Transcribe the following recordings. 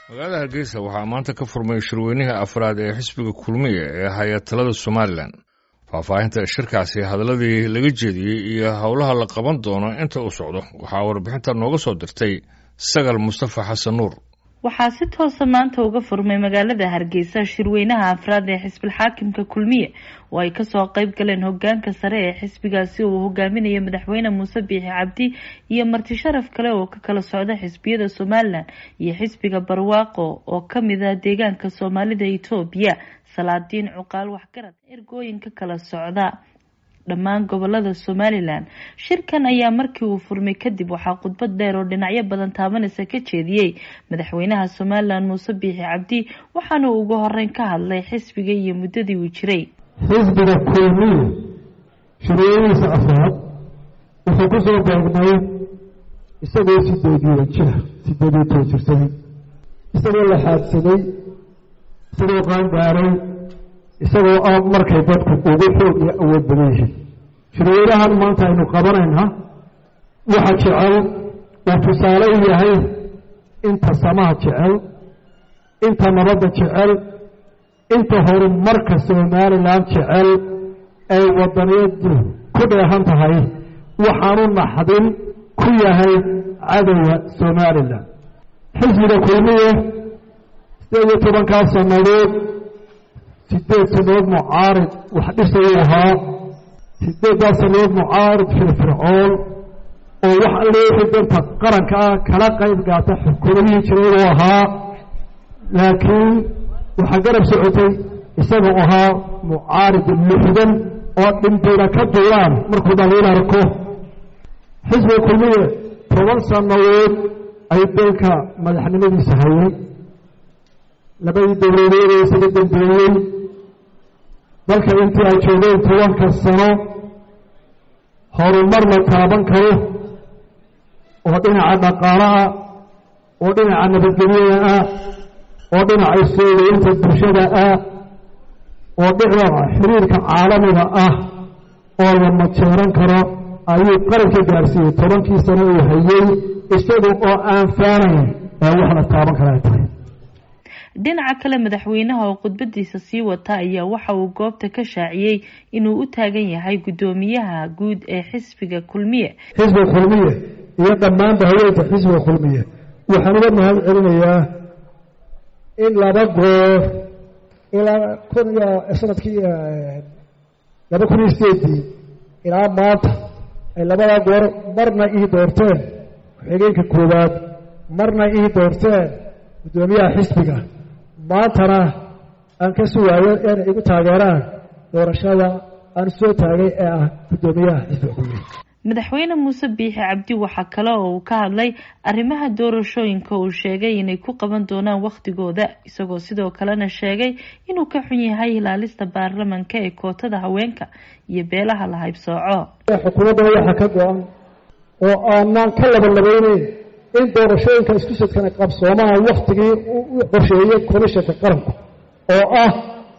magaalada hargeysa waxaa maanta ka furmay shirweynihii afraad ee xisbiga kulmiya ee haya talada somalilan faahfaahinta shirkaasi hadalladii laga jeediyey iyo howlaha la qaban doono inta uu socdo waxaa warbixinta nooga soo dirtay sagal mustafa xasan nuur waxaa si toosa maanta uga furmay magaalada hargeysa shirweynaha afraad ee xisbilxaakimka kulmiye oo ay kasoo qeyb galeen hogaanka sare ee xisbigaasi uu hogaaminayo madaxweyne muuse biixi cabdi iyo marti sharaf kale oo ka kala socda xisbiyada somalilan iyo xisbiga barwaaqo oo kamid ah deegaanka soomaalida etoobiya salaadiin cuqaal waxgarad ergooyin ka kala socda dhammaan gobolada somalilan shirkan ayaa markii uu furmay kadib waxaa khudbad dheer oo dhinacyo badan taabanaysa ka jeediyey madaxweynaha somalilan muuse biixi cabdi waxaana uu ugu horeyn ka hadlay xisbiga iyo muddadii uu jiray xisbiga kulmiye shirweynihiisa afraad wuxuu ku soo beegmay isagoo sideediyo jira sideediyo too jirsaday isagoo la xaadsaday isagoo qaangaaray isagoo ah markay dadku ugu xoog iyo awood badan yihiin shirweynahan maanta aynu qabanaynaa waxa jecel uu tusaale u yahay inta samaha jecel inta nabadda jecel inta horumarka somalilan jecel ay wadaniyadu ku dheehan tahay waxaanu naxdin ku yahay cadowga somalilan xisbiga kulmiye sideed iyo tobankaa sannadood sideed sannadood mucaarid wax dhisayuu ahaa sideeddaa sannadood mucaarid firfircoon oo wax alle wixii danta qaranka ah kala qayb gaata xukuumadihii jiray uu ahaa laakiin waxaa garab socotay isagoo ahaa mucaarid luxdan oo dhimbiina ka duulaan markuu dhaliil arko xisbiga kulmiye toban sannadood ay dalka madaxnimadiisa hayay labadii dowladeed ee isaga dambeeyey dalka intii ay joogeen tobanka sano horumar la taaban karo oo dhinaca dhaqaalaha oo dhinaca nabadgelyada ah oo dhinaca soogeynta bulshada ah oo dhinaca xiriirka caalamiga ah oo la majeeran karo ayuu qaranka gaarsiiyey tobankii sano uu hayey isaga oo aan faanayn ee wax la taaban kara ay tahay dhinaca kale madaxweynaha oo khudbadiisa sii wata ayaa waxa uu goobta ka shaaciyey inuu u taagan yahay guddoomiyaha guud ee xisbiga kulmiye xisbiga kulmiye iyo dhammaanba haweenka xisbiga kulmiye waxaan uga mahad celinayaa in laba goor ilaa kun iyo sanadkii laba kun iyo sideedii ilaa maanta ay labadaa goor marna ii doorteen ku-xigeenka koowaad marna ii doorteen guddoomiyaha xisbiga maantana aan ka sugaayo inay igu taageeraan doorashada aan soo taagay ee ah guddoomiyaha xisbiga kulmiye madaxweyne muuse biixi cabdi waxaa kale oo uu ka hadlay arrimaha doorashooyinka uu sheegay inay ku qaban doonaan wakhtigooda isagoo sidoo kalena sheegay inuu ka xun yahay ilaalista baarlamanka ee kootada haweenka iyo beelaha la haybsooco xukuumaddana waxaa ka go-an oo aanaan ka labanlabayneyn in doorashooyinka isku sadkana qabsoomaan waktigii u qorsheeyey komishanka qaranku oo ah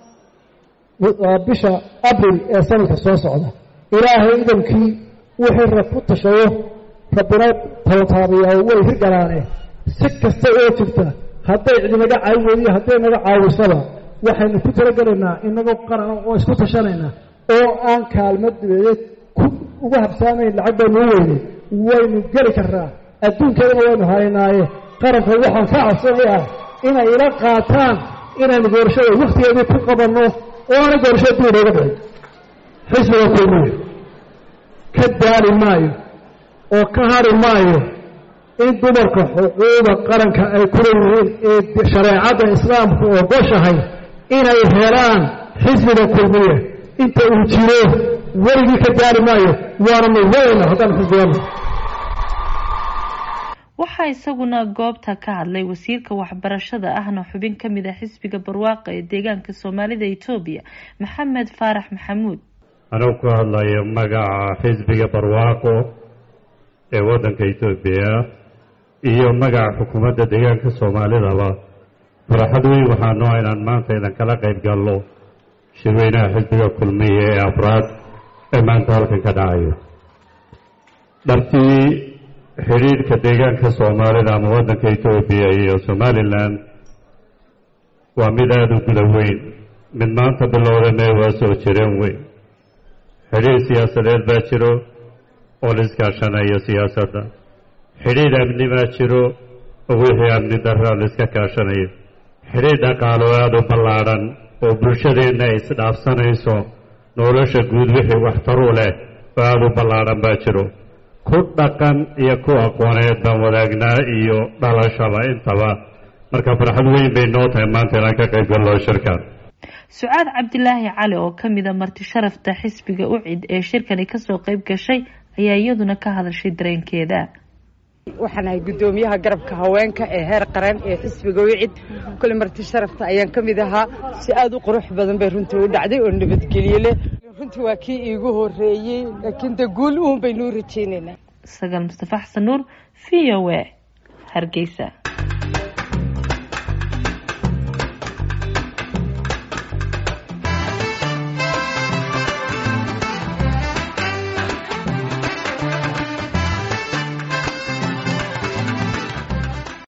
bisha abril ee sanadka soo socda ilaahay idankii wixii rab ku tashayo rabbina tabataabiyaa way hirgalaane si kasta oo jirta hadday cidinaga caawin weydiyo hadday naga caawisaba waxaynu ku talagelaynaa inagoo qaran oo isku tashanayna oo aan kaalmo dibeedeed ku uga habsaamayn lacag baynu u weynay waynu geli karnaa adduunkeedana waynu haynaaye qaranka waxaan ka codsanayaa inay ila qaataan inaynu doorashada wakhtigeedii ku qabanno oo aanay doorashada dib inooga dhicin xisbiga kulmiye ka daali maayo oo ka hari maayo in dumarka xuquuqda qaranka ay ku leeyihiin ee shareecadda islaamku ogoshahay inay helaan xisbiga kulmiye inta uu jiro weligii ka daali maayo waananu weyna haddaan xisbigana waxaa isaguna goobta ka hadlay wasiirka waxbarashada ahna xubin ka mid a xisbiga barwaaqa ee deegaanka soomaalida etoobiya maxamed faarax maxamuud anuu ku hadlayo magaca xisbiga barwaaqo ee waddanka etoobiya iyo magaca xukuumadda deegaanka soomaalidaba faraxad weyn waxaa noo inaan maanta idan kala qayb galno shirweynaha xisbiga kulmiye ee afraad ee maanta halkan ka dhacayo dharkii xidhiidhka deegaanka soomaalida ama waddanka etoobiya iyo somalilan waa mid aada u guda weyn mid maanta bilowda mee waa soo jireen weyn xidhiir siyaasadeed baa jiro oo la iskaashanayo siyaasadda xidhiidh amni baa jiro oo wixii amni darra la iska kaashanayo xidhiidh dhaqaalo aada u ballaadhan oo bulshadeenna ay isdhaafsanayso nolosha guud wixii waxtaru leh oo aada u ballaadhan baa jiro ku dhaqan iyo ku aqooneed baan wadaagnaa iyo dhalashaba intaba marka farxad weyn bay noo tahay maanta inaan ka qayb gallo shirkan sucaad cabdilaahi cali oo ka mid a marti sharafta xisbiga ucid ee shirkani kasoo qayb gashay ayaa iyaduna ka hadashay dareenkeeda waxaan ahay guddoomiyaha garabka haweenka ee heer qaran ee xisbiga wicid kule marti sharafta ayaan ka mid ahaa si aada u qurux badan bay runtii u dhacday oo nabadgelye leh runtii waa kii iigu horeeyey laakiin de guul uun baynuu rajeynaynaa sagaal mustafa xasan nuur v o a hargeysa